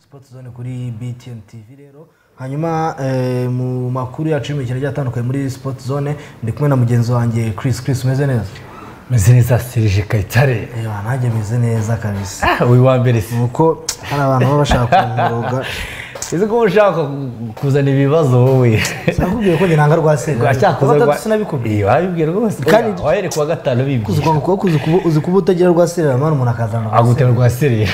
sipoti zone kuri btn tv rero hanyuma eh, mu makuru yacu y'imikino agiye atandukanye muri sipoti zone ndi kumwe na mugenzi wanjye chris chris umeze neza meze neza serije kayitare reba nanjye meze neza kabisa Ah, uyu wa mbere si kuko hari abantu baba bashaka kunkoroga uzi ko ushaka ku- kuzana ibibazo wowe sinakubwiye ko njye nanga rwa Washaka kuza serera rwa- sinabikubwiye Iyo, wabibwira rwose Kandi- Oya, wahereye ku wa gatanu uzi bibwira kwanga kuko uzi kuba- uzi kuba utagira rwa serera mani umuntu akazana rwa agutera rwa serije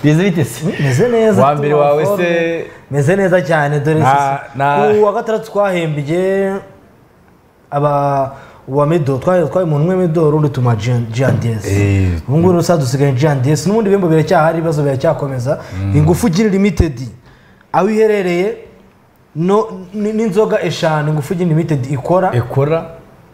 bize bite se serera. meze neza Wa mbere turi wawe forme. se- meze neza cyane dore Na- sisi. na- uwa gatandatu twahembye aba uwa medo twahaye twahaye umuntu umwe medo urundi tuma gnds Eh. ubu ngubu rusa dusigaye gnds n'ubundi bihembo biracyahari ibibazo biracyakomeza ingufu gira limited aho iherereye no- n- n'inzoga eshanu ingufu gira limited ikora ekora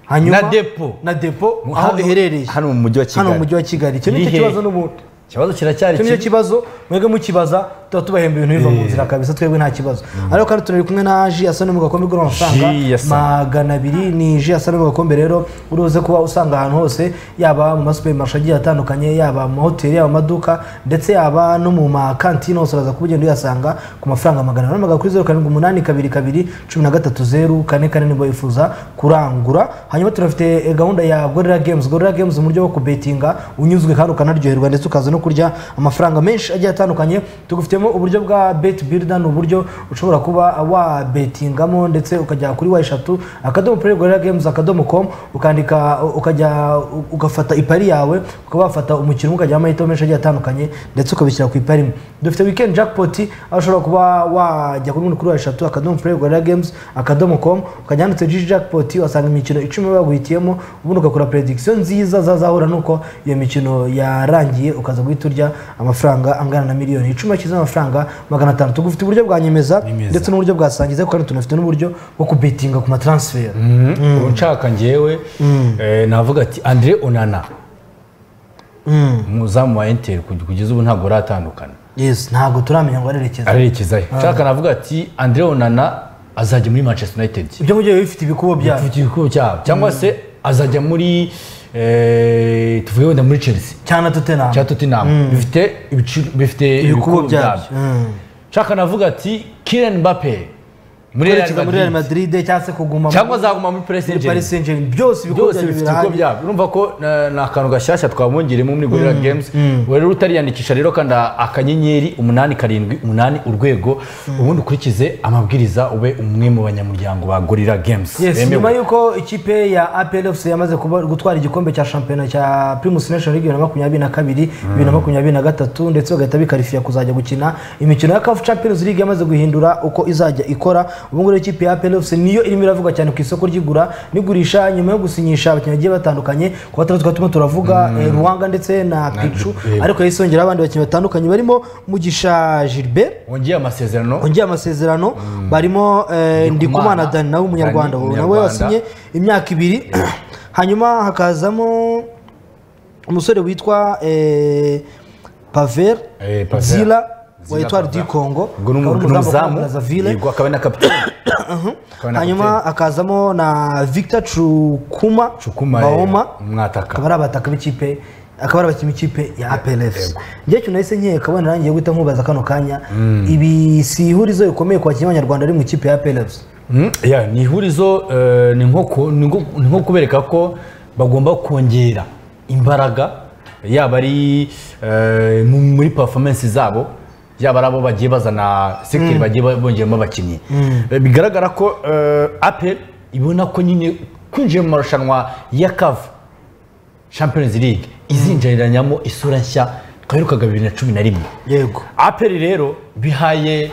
hanyuma Na depo. na depo aho Hano- iherereye hano mu mujyi wa hano mu Kigali. mujyi wa kigali icyo nicyo Irihe? kibazo n'ubundi ikibazo kiracyari icyo nicyo kibi kibazo mwebwe mukibaza tuba tubahemba ibintu biva mu nzira kabisa twebwe nta kibazo ariko kandi turi kumwe na ji asa no mu gakombe igura amafaranga Ji Asa. magana abiri ni ji asa no mu gakombe rero uruze kuba usanga ahantu hose yaba mu masupermarishe agiye atandukanye yaba mu mahoteli yaba mu maduka ndetse yaba no mu makantine hose uraza kuba ugenda uyasanga ku mafaranga magana ane magana kuri zeru karindwi umunani kabiri kabiri cumi na gatatu zeru kane kane niba wifuza kurangura hanyuma turafite eh, gahunda ya gorilla games gorilla games uburyo bwo kubetinga unyuzwe kandi ukanaryoherwa ndetse ukaza no kurya amafaranga menshi agiye atandukanye tugufitemo uburyo bwa bet builder ni uburyo ushobora kuba wabetingamo ndetse ukajya kuri wa eshatu akadomo play gorilla games akadomo com ukandika ukajya ugafata ipari yawe ukaba wafata umukino umwe ukajya amahitamo menshi agiye atandukanye ndetse ukabishyira ku ipari imwe dufite weekend jackpot aho ushobora kuba wajya kuri umuntu kuri wa eshatu akadomo play gorilla games akadomo com ukajya handitse jiji jackpot wasanga imikino icumi baguhitiyemo ubundi ugakora prediction nziza zazahura nuko iyo mikino yarangiye ukaza guhita urya amafaranga angana na miliyoni icumi akize amafaranga magana atanu tugufite uburyo bwa nyemeza Nyemeza. ndetse n'uburyo bwa sangiza kandi tunafite n'uburyo bwo kubetinga ku matransfer ubu nshaka ngewe eh, navuga ati andre onana Mm. umuzamu wa enteri kugeza ubu ntabwo uratandukana yes ntabwo turamenya ngo arerekeza arerekezayo nshaka navuga ati andre onana azajya muri manchester united ibyo mugiye bifite ibikubo byabo afite ibikubo cyabo cyangwa se azajya muri eh, tuvuge wenda muri chelsea cyane totenam cya tottenham bifite ibicu- bifite ibikubo byabyo Mm. nshaka navuga ati kiren bape muri Real kwerekeza muri real Madrid. madrid cyangwa se kuguma cyangwa muri azaguma muri paris paris saint germain saint germain byose ibikorwa byose byanyu bifite ibigo birahari. byabo urumva ko na- ni akantu gashyashya twabongeremo muri gorilla games ubu rero utariyandikisha rero kanda akanyenyeri umunani karindwi umunani urwego ubundi ukurikize amabwiriza ube umwe mu banyamuryango ba gorilla games yes Bemewe. nyuma yuko ikipe ya apl fc yamaze kuba- gutwara igikombe cya shampiyona cya primus nation league bibiri na makumyabiri na kabiri bibiri na makumyabiri na gatatu ndetse bagahita bikarifiya kuzajya gukina imikino ya caf champions league yamaze guhindura uko izajya ikora ubu ngubu ikipe ya apl fc niyo irimo iravugwa cyane ku isoko ry'igura n'igurisha nyuma yo gusinyisha abakinnyi bagiye batandukanye ku batandatu twatumo turavuga eh, ruwanga ndetse na picu yego. ariko yisongeraho abandi bakinnyi batandukanye barimo mugisha gilbert wongeye amasezerano wongeye amasezerano barimo eh, ndikumana dani nawe umunyarwanda Dani, nawe Umunyarwanda. wasinye imyaka ibiri hanyuma hakazamo umusore witwa eh, paver Eh, Paver. zila wa Zila etwari Paver. du congo ubwo ni akaba ari umu- ni umuzamu wa umuzamu Brazzaville. yego akaba na kapitani Akaba na hanyuma akazamo na victor cukuma Cukuma, bahoma eh, umwataka. akaba ari abataka b'ikipe akaba ari abakinnyi b'ikipe ya APLFC Yego. njye cyo nahise nkeka abana nanjye guhita nkubaza kano kanya ibi si ihurizo rikomeye ku bakinnyi b'abanyarwanda ari mu ikipe ya APLFC Mm, yeah, ni ihurizo eh, ni nko ku- ni nko- ni nko kubereka ko bagomba kongera imbaraga yaba ari eh, mu- muri performance zabo yaba ari abo bagiye bazana sekeri bagiye ba- bongeramo abakinnyi Eh, bigaragara ko eh, apel ibona ko nyine kwinjiye mu marushanwa ya kavu champions league izinjiriranamo isura nshya twaherukaga bibiri na cumi na rimwe yego aperi rero bihaye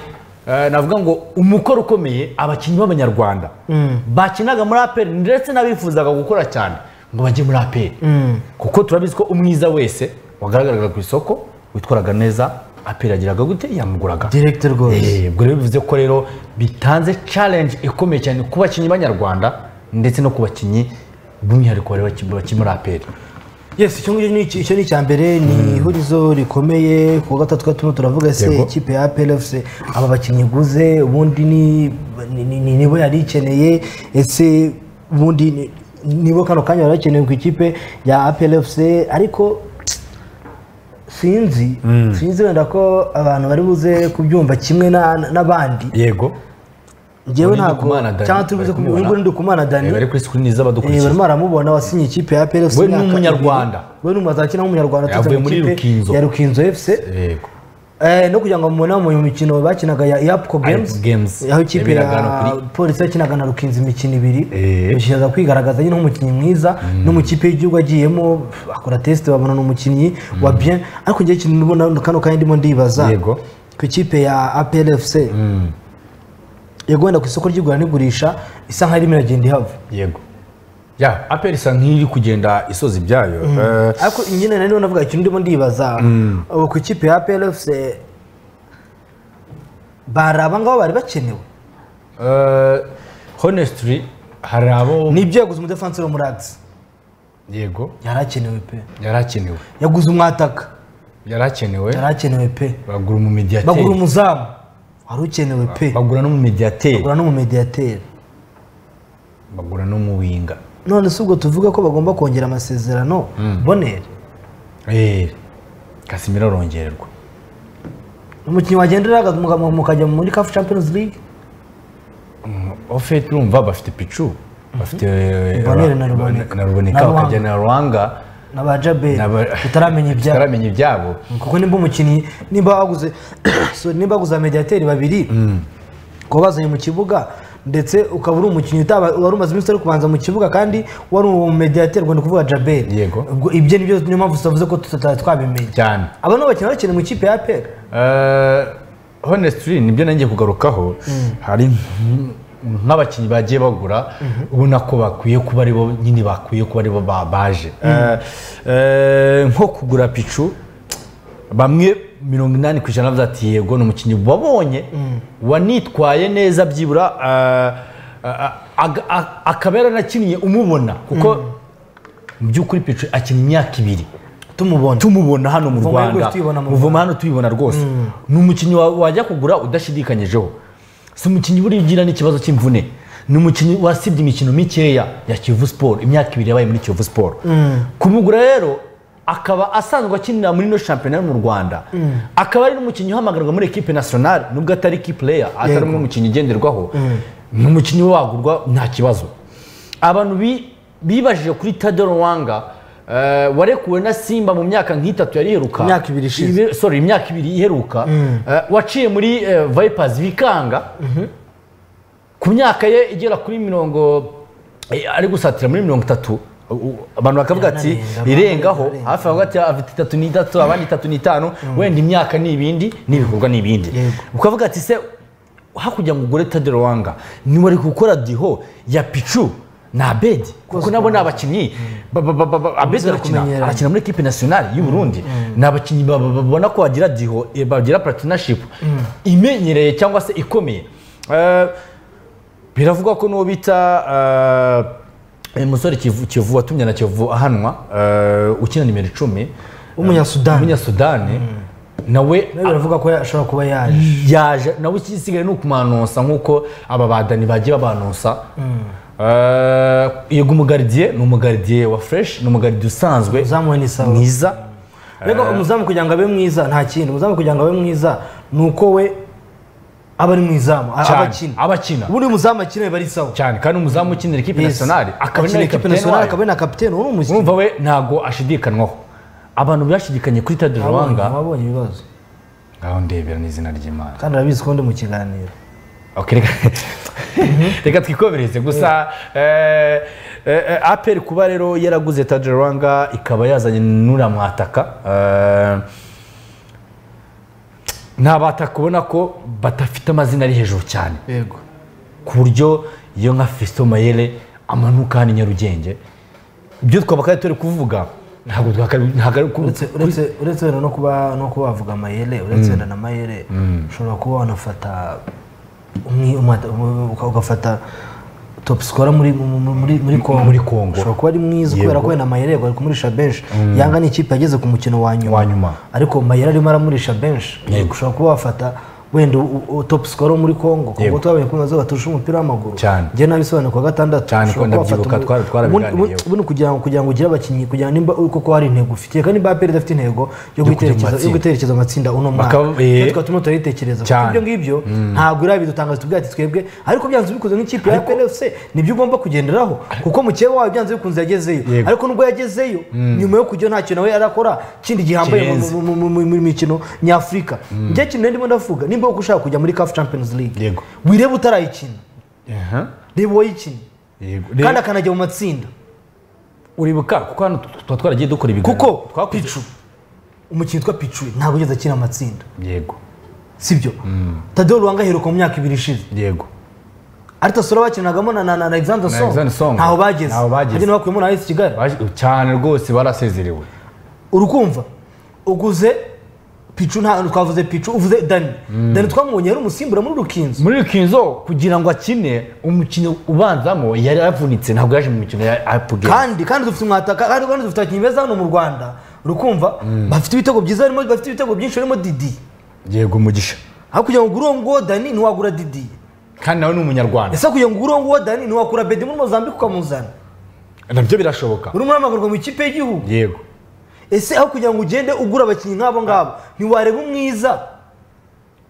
eh, navuga ngo umukoro ukomeye abakinnyi b'abanyarwanda bakinaga muri aperi ndetse n'abifuzaga gukora cyane ngo bajye muri aperi kuko turabizi ko umwiza wese wagaragaraga ku isoko witwaraga neza aperi agiraga gute yamuguraga Direct rwose. Eh, ubwo rero bivuze ko rero bitanze challenge ikomeye cyane ku bakinnyi b'abanyarwanda ndetse no ku bakinnyi by'umwihariko bari baki- baki muri aperi yes icyo ngicyo ni iki- icyo ni icya mbere ni ihurizo rikomeye ku wa gatatu gatuma turavuga se Yego. ikipe ya APLFC aba bakinnyi iguze ubundi ni- ni- ni- ni- nibo yari ikeneye ese ubundi ni- nibo kano kanya bari bakeneye ku ikipe ya APLFC ariko sinzi sinzi wenda ko abantu bari buze kubyumva kimwe na- n'abandi yego ngewe Ubu ni ntabwo Ndikumana Dani, cyangwa turi buze bari kumubona. kubibona ndikumana dani Eh, bari kuri screen Eh, z'abadukurikiye barimo baramubona wasinye ikipe ya PLFC We ni imyaka Umunyarwanda. ibiri. we ni umuzakina w'umunyarwanda uturutse Yavuye mu muri ikipe Rukinzo. ya Rukinzo FC yego Eh, no kugira ngo mubone mu mikino bakinaga ya Yapco Games Games. aho ikipe ya Yabiraga hano kuri- polisi yakinaga na Rukinzo imikino ibiri Eh. bishyiza kwigaragaza nyine nk'umukinnyi mwiza no mu kipe y'igihugu agiyemo pf, akora test babona ni umukinnyi wa bien ariko ngewe ikintu ndibona kano kanya ndimo ndibaza Yego. ku ikipe ya APLFC yego wenda ku isoko ry'igura n'igurisha isa nk'aho irimo iragenda ihava yego ya aperi isa nk'iri kugenda isoza ibyayo Eh, ariko nyine nari navuga ikintu ndimo ndibaza ubu ku ikipe ya PLFC bari aba ngabo bari bakenewe eh, honestly hari abo ni ibyo yaguze umudefansi wo muri agisi yego yari akenewe pe yari akenewe yaguze umwataka yari akenewe yari akenewe pe bagura mu bagura mediateri umuzamu wari ukenewe pe bagura no mu mediateri bagura n'umumediyateri bagura no mu winga none si ubwo tuvuga ko bagomba kongera amasezerano bonere Eh, kasimiro arongererwa umukinnyi wagendera mukajya muri kafu champions league ofeti urumva bafite picu bafite Rubonera na Ruboneka. na Na ruboneka Ruhanga. bakajya na ruhanga na ba jaberi N'aba- tutaramenya ibyabo bataramenya ibyabo kuko nimba umukinnyi nimba baguze sorry, nimba baguze amediyateri babiri kuba bazanye mu kibuga ndetse ukaba uri umukinnyi utaba wari umaze iminsi uri kubanza mu kibuga kandi wari umediyateri ubwo ni ukuvuga jaberi Yego. ubwo ibyo nibyo niyo mpamvu tutavuze ko tutari twabimenya cyane aba ni abakinnyi bakina mu ikipe ya peri Eh, honestly nibyo nanjye kugarukaho hari nk'abakinnyi bagiye bagura ubona ko bakwiye kuba aribo nyine bakwiye kuba aribo ba- baje Eh, eh, nko kugura picu bamwe mirongo inani ku ijana bavuze ati yego ni umukinnyi wabonye wanitwaye neza byibura eh, eh, aga- a- akaba yaranakinnye umubona kuko mu by'ukuri picu akina imyaka ibiri tumubona tumubona hano mu Muvoma hano rwanda tuyibona mu muvoma hano tuyibona rwose ni umukinnyi wa- wajya kugura udashidikanyijeho si umukinnyi buriya ugira n'ikibazo cy'imvune ni umukinnyi wasibye imikino mikeya ya kivu siporo imyaka ibiri yabaye muri kivu siporo kumugura rero akaba asanzwe akinira muri ino shampiyona yo mu rwanda akaba ari n'umukinnyi uhamagarwa muri ekipe nasiyonari nubwo atari ki pureya atari n'umukinnyi ugenderwaho ni umukinnyi wagurwa nta kibazo abantu bi- bibajije kuri tadoro wanga eh, warekuwe na simba mu myaka nk'itatu yari iheruka Imyaka ibiri ishize. Ibe- sorry imyaka ibiri iheruka eh, waciye muri eh, vipers bikanga ku myaka ye igera kuri mirongo eh, ari gusatira muri mirongo itatu u- u- abantu bakavuga ati Yanarenga, irengaho yanarenga. hafi avuga ati afite itatu n'itatu abandi itatu n'itanu wenda imyaka ni ibindi n'ibikorwa ni ibindi Yego. ukavuga ati se hakurya ngo ugure tadero wanga niba ari gukora diho ya picu na abedi kuko nabo ni abakinnyi ba- ba- ba- ba- ba- abedi arakina kumenyerana. arakina muri ekipe nasiyonari y'u burundi ni abakinnyi ba- ba- babona ko bagira diho eh, bagira patinishipu imenyereye cyangwa se ikomeye Eh, biravugwa ko n'uwo bita eh, eh, musore Kivu- kivu watumye na kivu ahanwa eh, ukina nimero icumi W'umunyasudani. umunyasudani nawe nawe biravuga ko ashobora kuba yaje yaje nawe ikisigaye ni ukumanonsa nk'uko aba badani bagiye babanonsa Eh, yego umugaridiye ni umugaridiye wa fresh ni umugaridiye usanzwe uzamuwe n'isawa mwiza rero umuzamu kugira ngo abe mwiza nta kindi umuzamu kugira ngo abe mwiza ni uko we aba ari mwizamu a- aba cyane akina aba akina ubundi umuzamu akina biba ari sawa cyane kandi umuzamu ukinira ikipe nasiyonari akaba akina ari ikipe kapiteni nasiyonari wayo akaba ari na kapitene uri umukinnyi urumva we ntago ashidikanwaho abantu bashidikanye kuri tade Abonye- ruhanga abonye ibibazo ngaho ndebera n'izina ry'imana kandi arabizi ko ndi mu kiganiro Okay, reka reka twikomereze gusa eh, eh, eh, aperi kuba rero yaraguze tajerwanga ikaba yazanye n'uriya mwataka eh, ni abataka ubona ko badafite amazina ari hejuru cyane yego ku buryo iyo nka fesito mayere amanuka hano i nyarugenge ibyo twabakaye turi kuvuga ntabwo twakari ntabwo ari ku- uretse uretse- uretse wenda no kuba no kuba wavuga amayere uretse wenda na mayere ushobora kuba wanafata umwi- umwata- um- uka- ugafata top scorer muri mu- mu- muri muri Congo muri Congo. ushobari kuba ari mwiza kubera ko wenda mayere bari kumurisha benshi yanga ni ikipe yageze ku mukino wa nyuma Wa nyuma. ariko mayere arimo aramurisha benshi Yego. ushobora kuba wafata wenda u- u- top scorer muri congo congo Yego. twabonye ko nazo baturusha umupira w'amaguru cyane. njye nabisobanuye ku wa gatandatu Cyane, ushobora ko kuba wafata ndabyibuka, umu- twara- twarabiganiyeho. ubundi- ubundi kugira ngo kugira ngo ugire abakinnyi kugira ngo nimba koko hari intego ufitiye kandi nimba aperi idafite intego yo kujya mu gutekereza yo matsinda. gutekereza amatsinda uno mwaka Bakaba- eh. natwe tukaba turimo turabitekereza kuko Cyane. ibyo ngibyo ntabwo irabidutangaza tubwate twebwe ariko byanze bikunze nk'ikipe ya plc nibyo ugomba kugenderaho kuko mukeba wawe byanze bikunze yagezeyo Yego. ariko nubwo yagezezeyo nyuma yo kujya ntacyo nawe yarakora kindi gihambaye mu- Kirenze. mu- mu- mu- mu- mu mikino nyafurika njye kintu ndimo ndavuga nimba koko ushaka kujya muri caf champions league Yego. wirebe utarayikina reba uwayikina kandi kandi akanajya mu matsinda uribuka kuko hano tu- tuba twaragiye dukora ibiganiro kuko Twakoze- picu umukinnyi witwa picu ntabwo ugeze akina amatsinda yego sibyo tadeo ruwanga aheruka mu myaka ibiri ishize yego ariko sora bakinagamo na na na alexander Na song Alexander Song. ntaho bageze Ntaho bageze. bageze bakuyemo na esi kigali Baje- cyane rwose barasezerewe urukumva uguze picu nta twavuze picu uvuze dani dani twamubonye yari umusimbura muri rukinzo muri rukinzo kugira ngo akine umukino ubanzamo yari yavunitse ntabwo yaje mu mikino ya apugera kandi kandi dufite umwataka kandi kandi dufite abakinnyi beza hano mu rwanda urukumva bafite ibitego byiza harimo bafite ibitego byinshi harimo didi yego umugisha aho kugira ngo ugure uwo nguwo dani ntiwagura didi kandi nawe ni umunyarwanda ese kugira ngo ugure uwo nguwo dani ntiwakura bedi muri mozambique ukamuzana nabyo birashoboka uri muri amagurwa mu ikipe y'igihugu yego ese aho kugira ngo ugende ugura abakinnyi nk'abo ngabo ntiwareba umwiza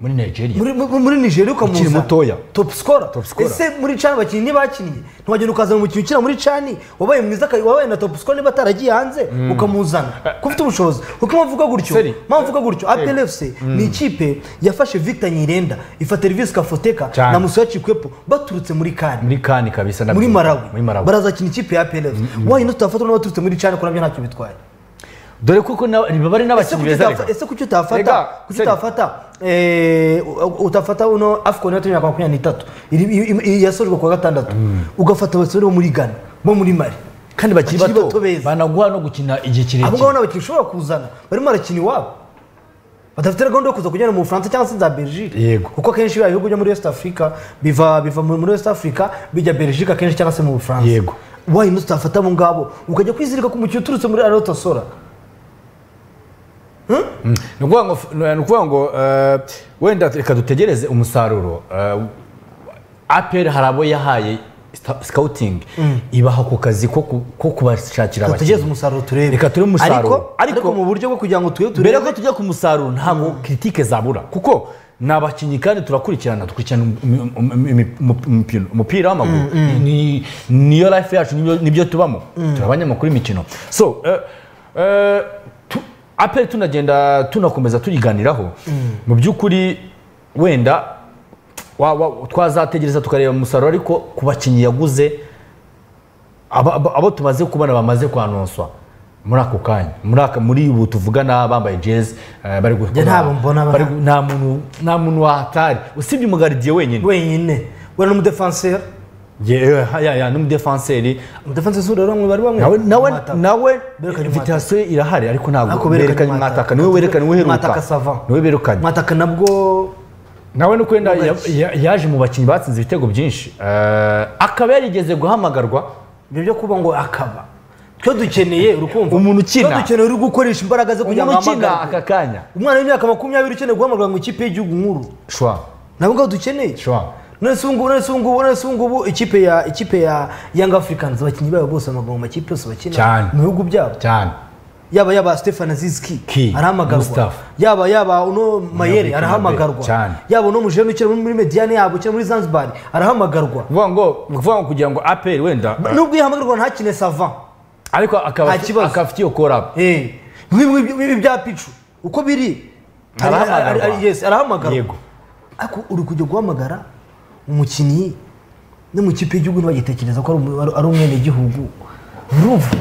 muri nigeria muri, muri, muri nigeria ukamuza Ukiri mutoya. top scorer Top scorer. ese muri cani abakinnyi ntibakinnye ntiwagenda ukazana umukinnyi ukina muri cani wabaye mwiza ka- wabaye na top scorer niba ataragiye hanze ukamuzana ko ufite ubushobozi kuko mpamvu uvuga gutyo Seri. mpamvu uvuga gutyo apl fc ni ikipe yafashe victor nyirenda ifata revisi kafoteka Cyane. na musoya kikwepo baturutse muri kani muri kani kabisa muri marawi muri marawi barazakina ikipe ya apl fc wahino tutafatwa n'abaturutse muri cani ko nabyo ntacyo bitwaye dore kuko na- baba Ese ari n'abakinnyi kuki beza utafata- reka ese kuki utafata Rega, kuki seri. utafata eh, u- utafata uno afcon yatumye makumyabiri n'itatu iri- i- i- i- yasojwe kuwa gatandatu ugafata abasore bo muri ghana bo muri mali kandi bakiri bakiri bato bato beza. banaguha no gukina igihe abo ngabo kirekire ni abakinnyi ushobora kuzana barimo barakina iwabo badafite gahunda yo kuza kujyana mu bufaransa cyangwa se za belgique Yego. kuko akenshi biriya bihugu byo muri west africa biva biva muri muri west africa bijya belgique akenshi cyangwa se mu bufaransa Yego. wayino tutafata abo ngabo ukajya kwizirika ku mukino uturutse muri arotosora ni ukuvuga ngo ni ukuvuga ngo eh, wenda reka dutegereze umusaruro Eh, apr hari abo yahaye sta- scouting ibaha ku kazi ko ku- ko kubashakira tutegereze abakinnyi umusaruro turebe Reka turebe umusaruro. ariko, ariko, Ariko- mu buryo bwo kugira ngo turebe mbere turebe ko tujya ku musaruro ntabwo kiritike zabura kuko ni abakinnyi kandi turakurikirana dukurikirana um- um- um- um- umupira- umupira w'amaguru Ni- niyo life yacu nibyo- nibyo tubamo turi abanyamakuru imikino so eh, eh, tu- aperi tunagenda tunakomeza tuyiganiraho mu by'ukuri wenda wa- wa- twazategereza tukareba umusaruro ariko ku bakinnyi yaguze aba- aba- abo tumaze kubona bamaze kwanonswa muri ako kanya muri aka muri ubu tuvugana bambaye jezi eh, bari gukora ntabwo mbona bari gu- nta muntu nta muntu wahatari usibye umugaridiye wenyine wenyine we n'umudefanseri Ye- eh, ya- ya, n'umudefanseri umudefanseri si ureba bamwe bari bamwe nawe nawe Umwataka. nawe Berekanye invitation ye irahari ariko Ariko ntabwo berekanye berekanye Umwataka. mwataka niwe werekanye uheruka Umwataka savant. niwe berekanye mwataka nabwo nawe nuko wenda ya- Umwataka. ya- yaje mu bakinnyi batsinze ibitego byinshi Eh, akaba yarigeze guhamagarwa ibyo byo kuba ngo akaba twe dukeneye urukumva Umuntu ukina. twe dukeneye uri gukoresha imbaraga ze kugira umuntu ngo ukina ahamagarwe aka kanya umwana w'imyaka makumyabiri ukeneye guhamagarwa mu ikipe y'igihugu nkuru shwa nabo ngabo dukeneye shwa none se ubungubu none se ubungubu none se ubungubu ikipe ya ikipe ya young africans abakinnyi bayo bose bamagarwa mu makipe yose bakina Cyane. mu bihugu byabo cyane yaba yaba stefan aziski Ki, arahamagarwa Mustafa. yaba yaba uno mayere Gnabry, arahamagarwa cyane. yaba uno mujene ukina muri mediane yabo ukina muri zanzibar arahamagarwa kuvuga ngo ni ukuvuga ngo kugira ngo aperi wenda nubwo yahamagarwa ntakine savan ariko akaba Nta kibazo. akaba afite iyo korabu nk'ibi bya picu uko biri ari- Arahamagarwa. ari- ari- yes, arahamagarwa Yego. ariko uri kujya guhamagara umukinnyi no mu kipe y'igihugu ntibagitekereza ko ari umu- ari- ari umwenegihugu ruvu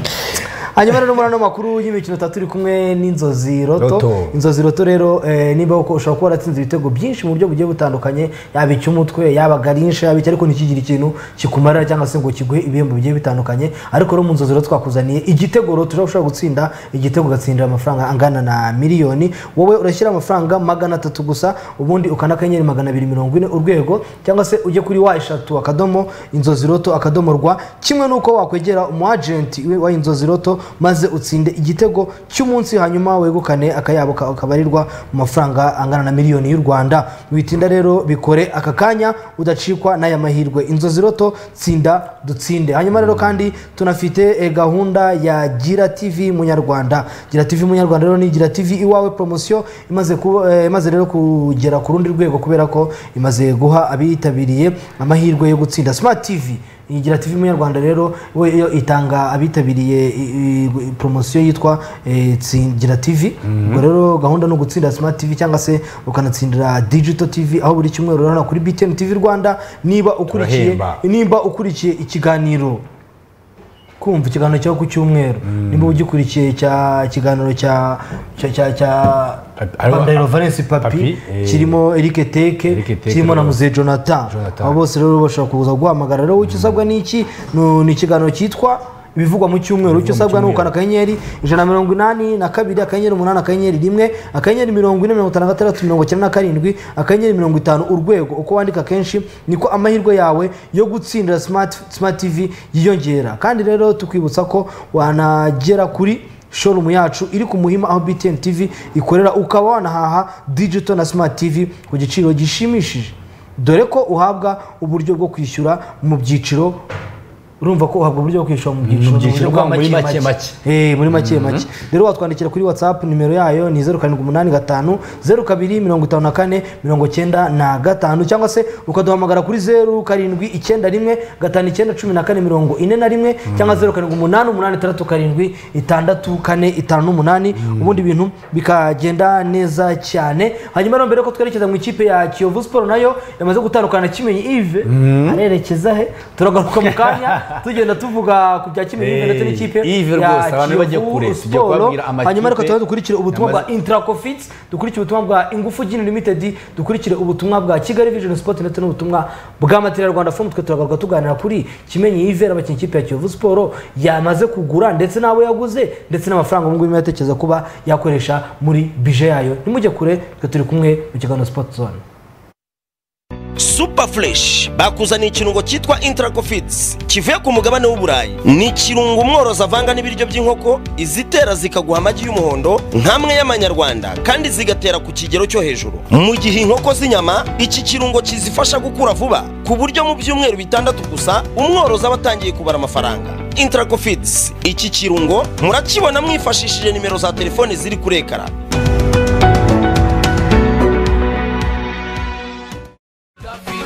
hanyuma rero muri ano makuru y'imikino itatu turi kumwe n'inzozi roto Roto. inzozi roto rero eh, niba uko ushobora kuba waratsinze ibitego byinshi mu buryo bugiye butandukanye yaba icy'umutwe yaba garinsha yaba iki ariko ntikigire ikintu kikumarira cyangwa se ngo kiguhe ibihembo bigiye bitandukanye ariko rero mu nzozi rero twakuzaniye igitego rero tujya ushobora gutsinda igitego ugatsindira amafaranga angana na miliyoni wowe urashyira amafaranga magana atatu gusa ubundi ukanda akanyenyeri magana abiri mirongo ine urwego cyangwa se ujye kuri wa eshatu akadomo inzozi roto akadomo rwa kimwe n'uko wakwegera umu agenti wa inzozi roto maze utsinde igitego cy'umunsi hanyuma wegukane akayabo kawe kabarirwa mu mafaranga angana na miliyoni y'u rwanda witinda rero bikore aka kanya udacikwa n'aya mahirwe inzozi roto tsinda dutsinde hanyuma rero kandi tunafite eh, gahunda ya gira tv munyarwanda gira tv munyarwanda rero ni gira tv iwawe promosiyo imaze, kuba- eh, imaze rero kugera ku rundi rwego kubera ko imaze guha abitabiriye amahirwe yo gutsinda smart tv iyi gira tv munyarwanda rero we yo itanga abitabiriye i- i- promosiyo yitwa eh, Tsi- gira tv ubwo rero gahunda ni ugutsinda smart tv cyangwa se ukanatsindira digital tv aho buri cyumweru urabona kuri btn tv rwanda niba ukurikiye Turahemba. nimba ukurikiye ikiganiro kumva ikiganiro cyawe ku cyumweru nimba ugikurikiye cya ikiganiro cya cya cya cya Papi- hariho- Pandayiro Valens papi Papi, eh, kirimo eric teke Eric Teke kirimo na rero. muze jonathan Jonathan. abo bose rero bashobora kuza guhamagara rero icyo usabwa ni iki Nu- ni ikiganiro cyitwa ibivugwa mu cyumweru icyo usabwa ni ukanda akanyenyeri ijana na mirongo inani na kabiri akanyenyeri umunani akanyenyeri rimwe akanyenyeri mirongo ine mirongo itanu na gatandatu mirongo icyenda na karindwi akanyenyeri mirongo itanu urwego uko wandika kenshi niko amahirwe yawe yo gutsindira smart, smart tv yiyongera kandi rero tukwibutsa ko wanagera kuri showroom yacu iri ku muhima aho btn tv ikorera ukaba wanahaha digital na smart tv ku giciro gishimishije dore ko uhabwa uburyo bwo kwishyura mu byiciro urumva ko uhabwa uburyo bwo kwishyura mu byiciro byiciro mu buryo bwa muri make make make. make. Eh, muri make make rero watwandikira kuri whatsapp nimero yayo ni zeru karindwi umunani gatanu zeru kabiri mirongo itanu na kane mirongo icyenda na gatanu cyangwa se ukaduhamagara kuri zeru karindwi icyenda rimwe gatanu icyenda cumi na kane mirongo ine na rimwe cyangwa zeru karindwi umunani umunani itandatu karindwi itandatu kane itanu n'umunani ubundi bintu bikagenda neza cyane hanyuma rero mbere ko twerekeza mu ikipe ya kiyovu siporo nayo yamaze gutandukana na kimenyi ive arerekeza he turagaruka mu kanya tugenda tuvuga ku bya kimenyi ive ndetse Eh, n'ikipe Yves ya rwose, abantu bajya Kiyovu kure, tujya Sport. kubabwira amakipe hanyuma reka tuba dukurikire ubutumwa bwa yamaze- intracofits dukurikire ubutumwa bwa ingufu gin limited dukurikire ubutumwa bwa kigali vision sport ndetse n'ubutumwa bwa material rwanda fomu twe turagaruka tuganira kuri kimenyi Yves abakinnyi ikipe ya kiyovu siporo yamaze kugura ndetse n'abo yaguze ndetse n'amafaranga ubu ngubu yatekereza kuba yakoresha muri bije yayo nimujye kure twe turi kumwe mu kiganiro sport zone super fresh bakuzaniye ikirungo cyitwa intracofits kivuye ku mugabane w'uburayi ni ikirungo umworozi avanga n'ibiryo by'inkoko izitera zikaguha amagi y'umuhondo nk'amwe y'amanyarwanda kandi zigatera ku kigero cyo hejuru mu gihe inkoko z'inyama iki kirungo kizifasha gukura vuba ku buryo mu byumweru bitandatu gusa umworozi aba atangiye kubara amafaranga intracofits iki kirungo murakibona mwifashishije nimero za telefoni ziri kuri ekara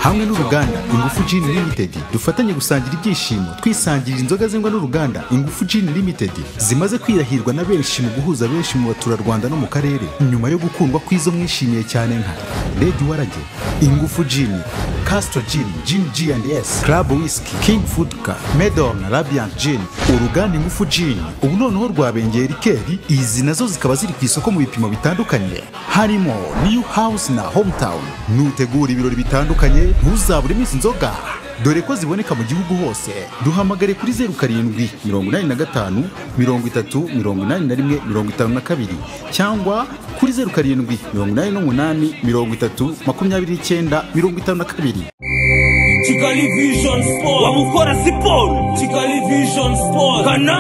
hamwe n'uruganda ingufu Gin Limited dufatanye gusangira ibyishimo twisangirira inzoga zengwa n'uruganda ingufu Gin Limited zimaze kwirahirwa na benshi mu guhuza benshi mu baturarwanda no mu karere nyuma yo gukundwa kw'izo mwishimiye cyane nka Lady Warage ingufu Gin Castro Gin Gin G&S Club Whisky King Fudka Medom na Radiant Gin uruganda ingufu Gin ubu noneho rwabengeye rikeri izi nazo zikaba ziri ku isoko mu bipimo bitandukanye harimo New House na Hometown nutegura ibirori bitandukanye ntuzabure iminsi inzoga dore ko ziboneka mu gihugu hose duhamagare kuri zeru karindwi mirongo inani na gatanu mirongo itatu mirongo inani na rimwe mirongo itanu na kabiri cyangwa kuri zeru karindwi mirongo inani n'umunani mirongo itatu makumyabiri n'icyenda mirongo itanu na kabiri Kigali Vision Sport wamukora siporo Kigali Vision Sport kana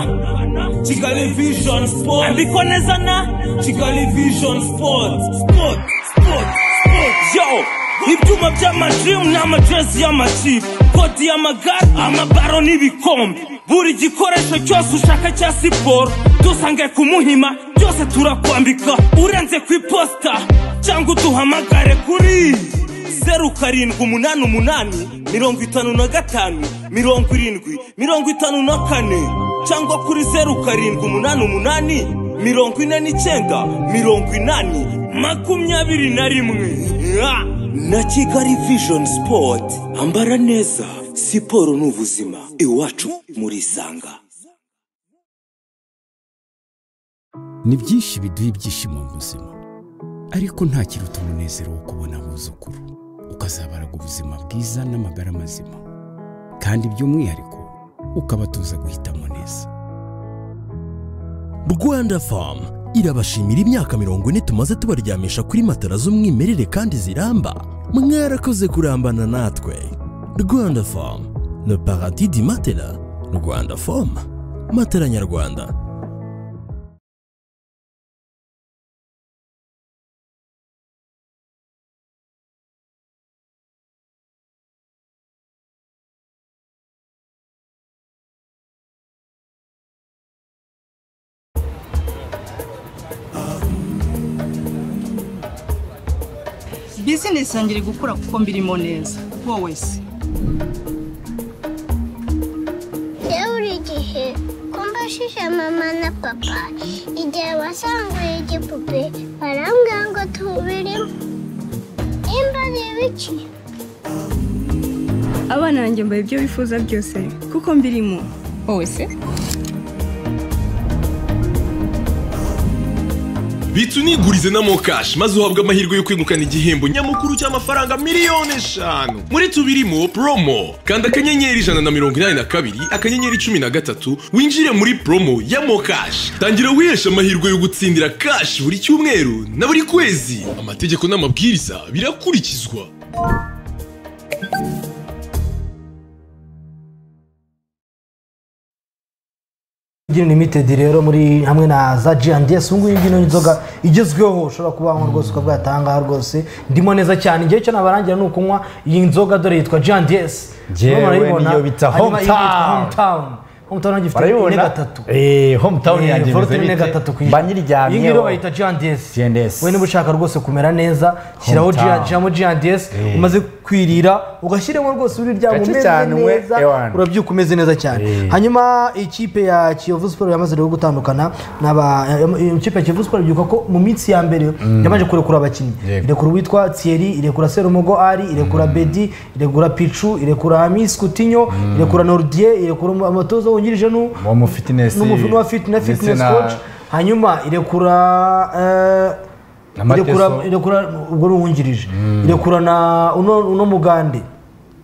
Kigali Vision Sport andikwa neza na Kigali Vision Sport Sport Sport Sport yo ibyuma by'amadrimu n'amajezi y'amakipe kodi y'amagare amabaro n'ibikombe buri gikoresho cyose ushaka cya siporo dusange ku muhima byose turakwambika urenze ku iposita cyangwa uduhamagare kuri zeru karindwi umunani umunani mirongo itanu na gatanu mirongo irindwi mirongo itanu na kane cyangwa kuri zeru karindwi umunani umunani mirongo ine n'icyenda mirongo inani makumyabiri na rimwe Ah! na kigali vision sport ambara neza siporo ni ubuzima iwacu murisanga ni byinshi biduha ibyishimo mu buzima ariko nta kiruta umunezero wo kubona abuzukuru ukazabaraga ubuzima bwiza n'amagara mazima kandi by'umwihariko ukabatoza guhitamo neza rwanda famu irabashimira imyaka mirongo ine tumaze tubaryamisha kuri matara z'umwimerere kandi ziramba mwarakoze kurambana natwe rwanda famu le paradis di matela rwanda famu matera nyarwanda bizinesi yanjye iri gukura kuko mbirimo neza wowe se Iyo buri gihe ko mbashije mama na papa igihe wasanguye igipupe barambwira ngo tubirimo nimba ari ibiki abana banjye mbaye ibyo bifuza byose kuko mbirimo wowe se bitsa unigurize na mokashi maze uhabwe amahirwe yo kwegukana igihembo nyamukuru cy'amafaranga miliyoni eshanu muri tubirimo promo kanda akanyenyeri ijana na mirongo inani na kabiri akanyenyeri cumi na gatatu winjire muri promo ya mokashi tangira wiheshe amahirwe yo gutsindira kashi buri cyumweru na buri kwezi amategeko n'amabwiriza birakurikizwa Virgin Limited rero muri hamwe na za G&S ubu ngubu iyi ngiyi ni inzoga igezweho ushobora kuba wanywa rwose ukavuga ati "Aha ngaha rwose ndimo neza cyane igihe cyo nabarangira ni ukunywa iyi nzoga dore yitwa G&S Njyewe Urabona urayibona? niyo bita Hanyuma iyi yitwa Hometown. hometown hometown yanjye ifite ine barabibona gatatu Eh, hometown Eh, yanjye Volta imeze ine bite? gatatu ku ijana. Mba nyiryamyeho. iyi ngiyi rero bayita G&S G&S. we niba ushaka rwose kumera neza shyiraho Hometown. G- shyiramo G&S Eh. umaze kwirira ugashyiramo rwose urirya Gake umeze cyane we, neza ewana. urabyuka umeze neza cyane Eh. hanyuma ikipe ya kiyovu siporo yamaze rero gutandukana n'aba eh, ikipe ya kiyovu siporo ibyuka ko mu minsi ya mbere yabanje kurekura abakinnyi Yego. irekura uwitwa thierry irekura serumogo ari irekura bedi irekura picu irekura hamis kutinyo irekura nordier irekura um- amatoza wungirije nu Wa mu fitness n'umufu- n'uwa fit- na ndetse fitness na- coach hanyuma irekura eh, Na Mateso. irekura irekura ubwo ni uwungirije irekura na uno uno mugande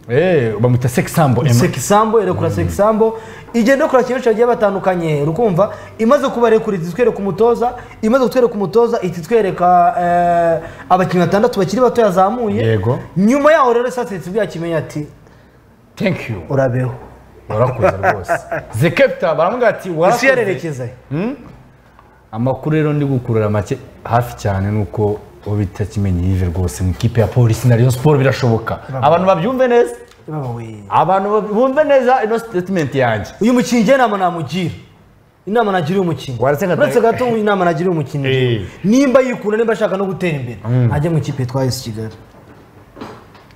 Eh, bamwita sekisambo sekisambo irekura sekisambo igenda kora kenshi bagiye batandukanye urukumva imaze kubarekura iti twereka umutoza imaze kutwereka umutoza iti twereka eh, abakinnyi batandatu bakiri bato yazamuye Yego. nyuma yaho rero sasetse ibyo yakimenya ati thank you urabeho warakoze rwose the captain baramubwira ati isi warakoze yarerekeza he? amakuru rero ndi gukurura make hafi cyane nuko uwo bita kimenyi yive rwose mu ikipe ya polisi na rayon siporo birashoboka abantu babyumve neza Baba we. abantu bab- bumve neza ino statement yanjye uyu mukinnyi njye inama namugira inama nagira uyu mukinnyi Waretse nka- uretse gato inama nagira uyu mukinnyi Eh. nimba yikunda nimba ashaka no gutera imbere ajya mu ikipe yitwa esi kigali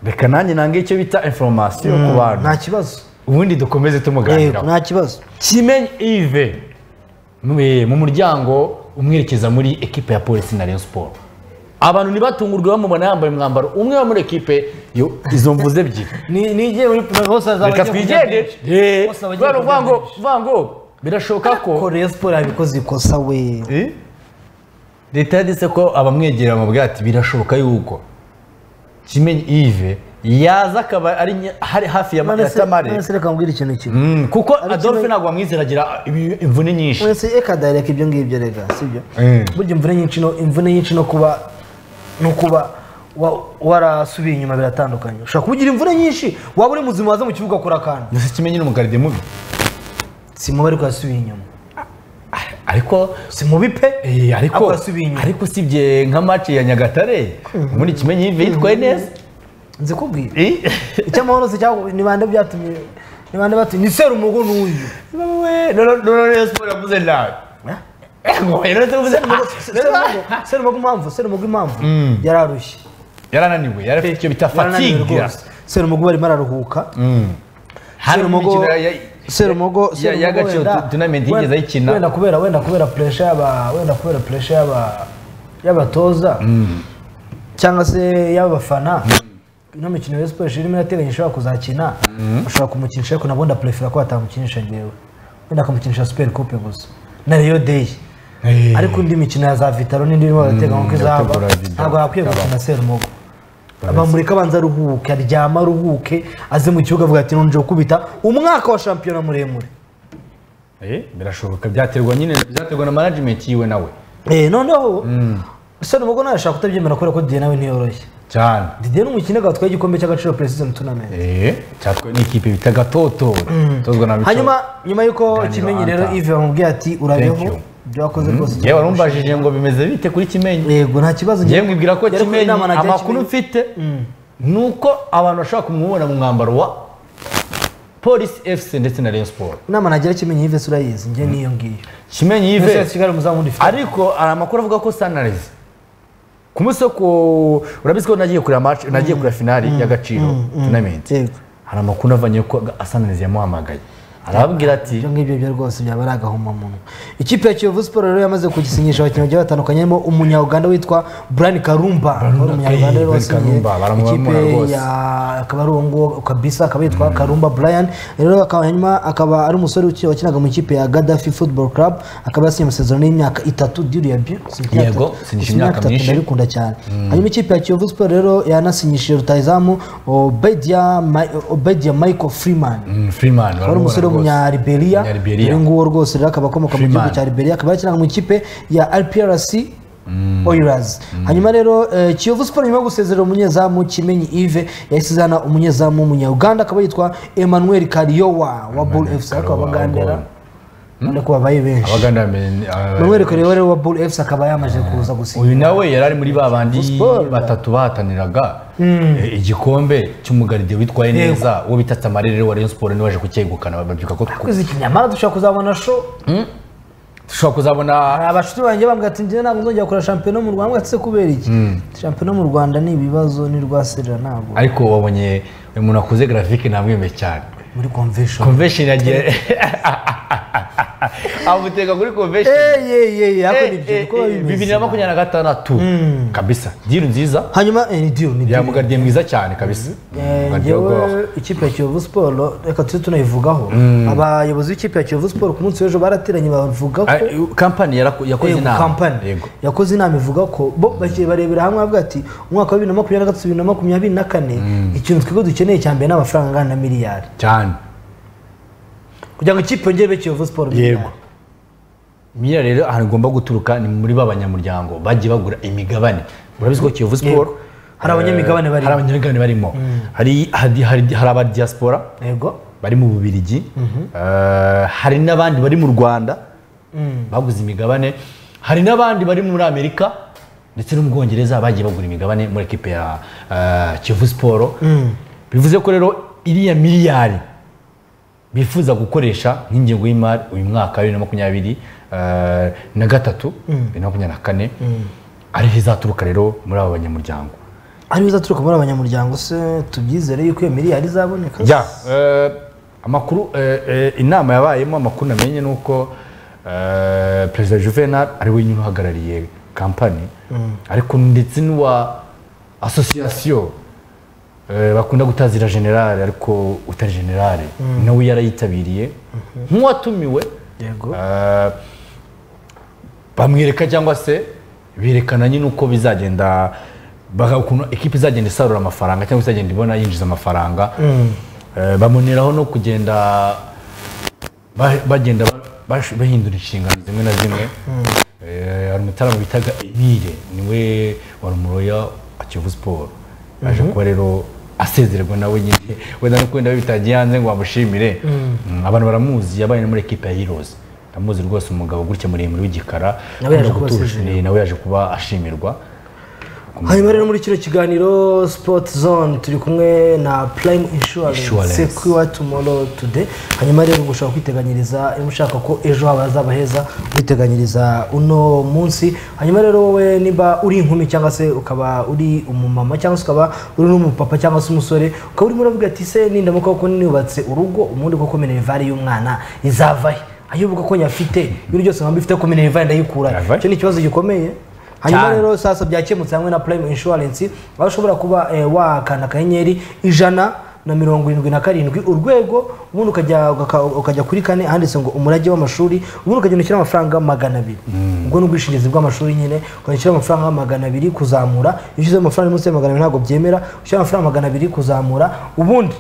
reka nanjye nange icyo bita inforomasiyo ku bantu nta kibazo ubundi dukomeze yego tumuganiraho nta kibazo kimenyi ive mwe, mu muryango umwerekeza muri ekipe ya polisi na rayon siporo abantu ntibatungurwe bamubona yambaye umwambaro umwe wo muri ekipe yo- izo mvuze ebyiri ni ni igihe muri bose azaba reka agiye kurya twigende byinshi. Eh, Bose aba agiye kurya kubera uvuga ngo byinshi. uvuga ngo birashoboka ko ko Rayon Sport yabikoze ikosa we Eh? leta yanditse ko abamwegera bamubwira ati birashoboka yuko kimenyi ive yaza akaba ari nya- hari hafi ya None ya se- tamare none se reka mbwira ikintu kimwe Mm, kuko Ari adolphe kimwe- ntabwo bamwizeragira imvune nyinshi none se eka direct ibyo ngibyo rega sibyo Eh. burya imvune nyinshi no imvune nyinshi no kuba no kuba wa- warasubiye inyuma biratandukanye ushobora kugira imvune nyinshi waba uri muzima waza mu kibuga akora akantu mbese kimenyi ni umugaride mubi si mubi ariko yasubiye inyuma ariko si mubi pe ariko Eh, ariko yasubiye inyuma ariko usibye nka match ya nyagatare muri kimenyi yive yitwaye neza nzikubwira Eh? icyamahoro se cyangwa ni bande byatumye ni bande batumye ni serumogo n'uyu Wewe, no no no no Rayon Sport yavuze nabi Ego, Rayon Sport yavuze nabi. Serumogo- serumogo impamvu serumogo impamvu yararushye yarananiwe yari afite icyo bita Yarananiwe fatigue rwose. serumogo arimo araruhuka hari Serumogo- umukino ya- serumogo ya- Serumogo ya gaciro wenda- tu- tournament wenda- yigeze wenda ayikina kubera wenda kubera pressure y'aba wenda kubera pressure y'aba y'abatoza cyangwa se y'abafana ino mikino ya Rayon Sport irimo irateganya ishobora kuzakina bashobora kumukinisha ariko nabwo ndaprefera ko batamukinisha njyewe wenda akamukinisha super coupe gusa na Rio Day Eh. ariko indi mikino ya za Vitalo n'indi irimo barateganya ko izaba irategura Vidal. ntabwo yakwiye gukina Serumogo bamureka abanza aruhuke aryama aruhuke aze mu kibuga avuga ati nonje gukubita umwaka wa shampiyona muremure Eh, birashoboka byaterwa nyine byaterwa na management yiwe nawe Eh, noneho serumogo ntashaka kutabyemera kubera ko didier nawe ntiyoroshye cyane didier ni umukino gatwaye igikombe cy'agaciro preseason tournament Eh, cyatwaye n'ikipe bita gatotora itozwa na Mico. hanyuma nyuma y'uko Ganiro kimenyi rero Hunter. ive bamubwiye ati Thank urabeho you. ibyo wakoze rwose yewe warumbajije ngo bimeze bite kuri kimenyi yego nta kibazo ngewe mwibwira ko Yari kumwe kimenyi n'inama nagira Kimenyi. amakuru mfite ni uko abantu bashobora kumubona mu mwambaro wa polisi efuse ndetse na rayon siporo inama nagira kimenyi ive se urayizi njye niyo ngiyo kimenyi Ese yive kigali umuzamu wundi ufite ariko hari amakuru avuga ko sanarezi ku munsi wo ku urabizi ko nagiye kureba match nagiye kureba finali y'agaciro tournament hari amakuru avanye ko asananizi yamuhamagaye arababwira ati ibyo ngibyo byo rwose byaba ari agahomamunwa ikipe ya kiyovu siporo rero yamaze kugisinyisha abakinnyi bagiye batandukanye harimo umunyauganda witwa brian karumba wari umunyarwanda rero Brian wasinyiye Karumba, baramwamura ikipe rwose. ya akaba ari uwo nguwo kabisa akaba yitwa karumba brian rero akaba hanyuma akaba ari umusore uki- wakinaga mu ikipe ya gadafi football club akaba yasinye amasezerano y'imyaka itatu diriya byo si imyaka Yego, itatu. sinyisha Si imyaka myinshi. ndabikunda cyane hanyuma ikipe ya kiyovu siporo rero yanasinyishije rutayizamu obedia Mi- obedia michael freeman freeman akaba ari umusore w'umunyariberia Umunyaliberia. uyu nguwo rwose rero akaba akomoka mu gihugu Freeman. cya riberia akaba yakinaga mu ikipe ya rprc Oilers. hanyuma rero eh, kiyovu siporo nyuma yo gusezerera umunyezamu kimenyi ive yahise izana umunyezamu w'umunyaganda akaba yitwa emmanuel kariyowa wa bull fc ariko abagandera urabona ko babaye benshi abaganda bamenye emmanuel kariyowa rero wa bull fc akaba yamaze kuza gusinya uyu nawe yari ari muri ba bandi batatu bahataniraga eh, igikombe cy'umugaride witwaye Yego. neza uwo bita tamarere rero wa rayon siporo niwe waje kucyegukana babyuka ko tw- kwezi kinyamara dushobora kuzabona show dushobora kuzabona hari abashuti banjye bambwira ati njyewe ntabwo nzongera gukora shampiyona mu rwanda ese kubera iki shampiyona mu rwanda ni ibibazo ni rwaserera ntabwo ariko wabonye uyu muntu wakoze grafike namwemeye cyane muri convention convention yagiye amuteka kuri convention Eh, eh, eh, bibiri na makumyabiri na gatandatu kabisa diru nziza hanyuma eh, ni diru ni diru yamugaridiye mwiza cyane kabisa Mugardiye w'ubwoba. ngewe ikipe ya kiyovu siporo reka tujye tunayivugaho abayobozi b'ikipe ya kiyovu siporo ku munsi w'ejo barateranye bavuga ko Ah, kampani yarako- yakoze Yego, inama kampani. Yego. yakoze inama ivuga ko bo bagiye barebera hamwe bavuga ati umwaka wa bibiri na makumyabiri na gatatu bibiri na makumyabiri na kane ikintu twebwe dukeneye cya mbere ni amafaranga angana na miliyari cyane kugira ngo ikipe yongere ibe kiyovu siporo miliyari miriya rero ahantu igomba guturuka ni muri ba banyamuryango bagiye bagura imigabane urabizi ko kiyovu siporo Hari abanyamigabane eh, barimo. hari abanyamigabane barimo hari hari- hari- hari aba diaspora yego bari mu bubirigi eh, hari n'abandi bari mu rwanda baguze imigabane hari n'abandi bari muri amerika ndetse no mu bwongereza bagiye bagura imigabane muri ekipe ya eh, kiyovu siporo bivuze ko rero iriya miliyari bifuza gukoresha nk'ingengo y'imari uyu mwaka wa bibiri na makumyabiri eh, na gatatu bibiri na makumyabiri na kane ariho izaturuka rero muri aba banyamuryango ariyo izaturuka muri abanyamuryango se tubyizere yuko iyo miliyari izaboneka ya eh, amakuru eh, eh, inama yabayemo amakuru namenye ni uko eh, perezida juvenal ari we nyine uhagarariye kampani ariko ndetse n'uwa asosiyasiyo eh, bakunda gutazira generale ariko utari generale nawe yarayitabiriye nk'uwatumiwe yego eh, bamwereka cyangwa se berekana nyine uko bizagenda baka- ukuntu ekipa izagenda isarura amafaranga cyangwa se izagenda ibona yinjiza amafaranga Eh, bamuneraho no kugenda ba- bagenda ba- bash- bahindura inshingano zimwe na zimwe Eh, hari umutaramo bitaga emile niwe wari umuroya wa kiyovu siporo aje kuba rero asezererwa nawe nyine wenda no kwenda bitagiye hanze ngo bamushimire Mm, abantu baramuzi yabaye no muri ekipa ya hirozi ndamuzi rwose umugabo gutya muremure w'igikara Nawe yaje ukunda kuba gutuje. asezererwa. Eh, nawe yaje kuba ashimirwa hanyuma rero muri kino kiganiro sport zone turi kumwe na prime insurance Insurance. secure tomorrow today hanyuma rero ngo ushobora kwiteganyiriza iyo ushaka ko ejo haba hazaba heza witeganyiriza uno munsi hanyuma rero wowe niba uri inkumi cyangwa se ukaba uri umumama cyangwa se ukaba uri n'umupapa cyangwa se umusore ukaba urimo uravuga ati se nindamuka kuko nubatse urugo ubundi koko minerivare y'umwana izava he ayo uvuga ko nyafite ibintu byose nkaba mbifite ko minerivare ndayikura he. Yava he. icyo ni ikibazo gikomeye hanyuma Cyane. rero sasa byakemutse hamwe na prime insurance aho ushobora kuba eh, wakanda akanyenyeri ijana na mirongo irindwi na karindwi urwego ubundi ukajya ugaka- ukajya kuri kane handitse ngo umurage w'amashuri ubundi ukagenda ushyiraho amafaranga magana abiri ubwo ni ubwishingizi bw'amashuri nyine ukajya ushyiraho amafaranga magana abiri kuzamura iyo ushyizeho amafaranga munsi ya magana abiri ntabwo byemera ushyiraho amafaranga magana abiri kuzamura ubundi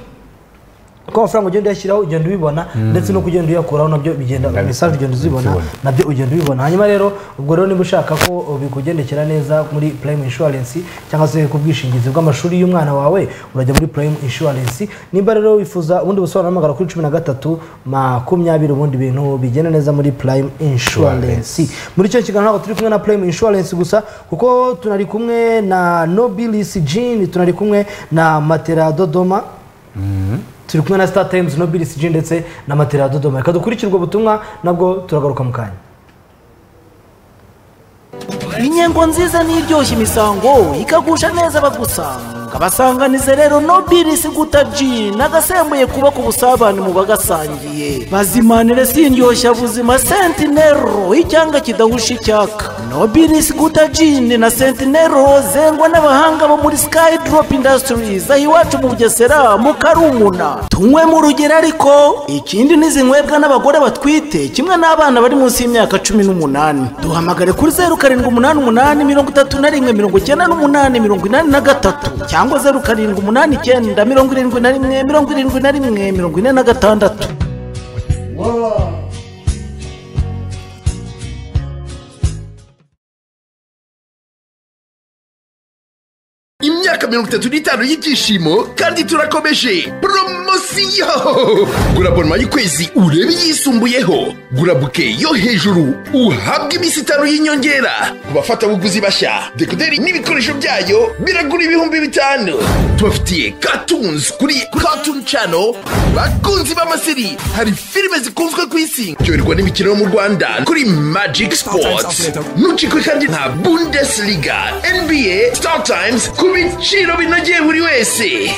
uko amafaranga ugenda uyashyiraho ugenda ubibona ndetse no kugenda uyakuraho nabyo bigenda mesaje ugenda uzibona Uzibona. nabyo ugenda ubibona hanyuma rero ubwo rero niba ushaka ko bikugendekera neza muri prime insurance cyangwa se ku bwishingizi bw'amashuri y'umwana wawe urajya muri prime insurance nimba rero wifuza ubundi busobanuro hamagara kuri cumi na gatatu makumyabiri ubundi bintu bigenda neza muri prime insurance muri icyo kiganiro ntabwo turi kumwe na prime insurance gusa kuko tunari kumwe na nobilis jean tunari kumwe na matera dodoma turi kumwe na star times no bdcg ndetse na matera ya dodoma reka dukurikire ubwo butumwa nabwo turagaruka mu kanya inyengo nziza n'iryoshye imisango ikagusha neza abagusanga abasanganize rero no birisi guta ji nagasembuye kuba ku busabane mu bagasangiye bazimanire sindyoshya buzima sentinero icyanga kidahusha icyaka no birisi guta jini na sentinero zengwa n'abahanga bo muri skydrop industries aho iwacu mu bugesera mu karumuna tunywe mu rugero ariko ikindi n'izinywebwa n'abagore batwite kimwe n'abana bari munsi y'imyaka cumi n'umunani duhamagare kuri zeru karindwi umunani umunani mirongo itatu na rimwe mirongo icyenda n'umunani mirongo inani na gatatu cyangwa zeru karindwi umunani icyenda mirongo irindwi na rimwe mirongo irindwi na rimwe mirongo ine na gatandatu imyaka mirongo itatu n'itanu y'ibyishimo kandi turakomeje poromosiyo gura bonoma y'ukwezi urebe iyisumbuyeho gura buke yo hejuru uhabwe iminsi itanu y'inyongera ku bafatabuguzi bashya dekoderi n'ibikoresho byayo biragura ibihumbi bitanu tubafitiye katunzi kuri katuni cano bakunzi b'amaseri hari filime zikunzwe ku isi byoherwa n'imikino yo mu rwanda kuri magic sports ntucikwe kandi nka bundesliga nba star times ku biciro binogeye buri wese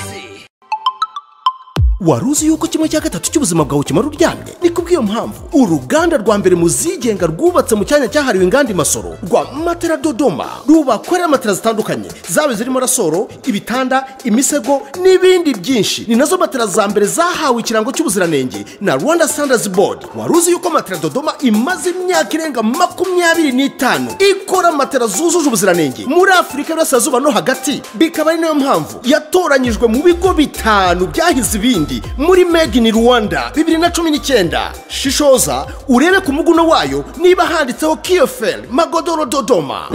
wari uzi yuko kimwe cya gatatu cy'ubuzima bwawe kimara uryamye ni kubw'iyo mpamvu uruganda rwa mbere mu zigenga rwubatse mu cyanya cyahariwe inganda imasoro rwa matera dodoma rubakorera matera zitandukanye zaba zirimo rasoro ibitanda imisego n'ibindi byinshi ni nazo matera za mbere zahawe ikirango cy'ubuziranenge na rwanda standards board wari uzi yuko matera dodoma imaze imyaka irenga makumyabiri n'itanu ikora matera zujuje ubuziranenge muri afurika y'uburasirazuba no hagati bikaba ari nayo mpamvu yatoranyijwe mu bigo bitanu byahize ibindi Burundi muri Made in Rwanda 2019 shishoza urebe ku muguno wayo niba handitseho KFL Magodoro Dodoma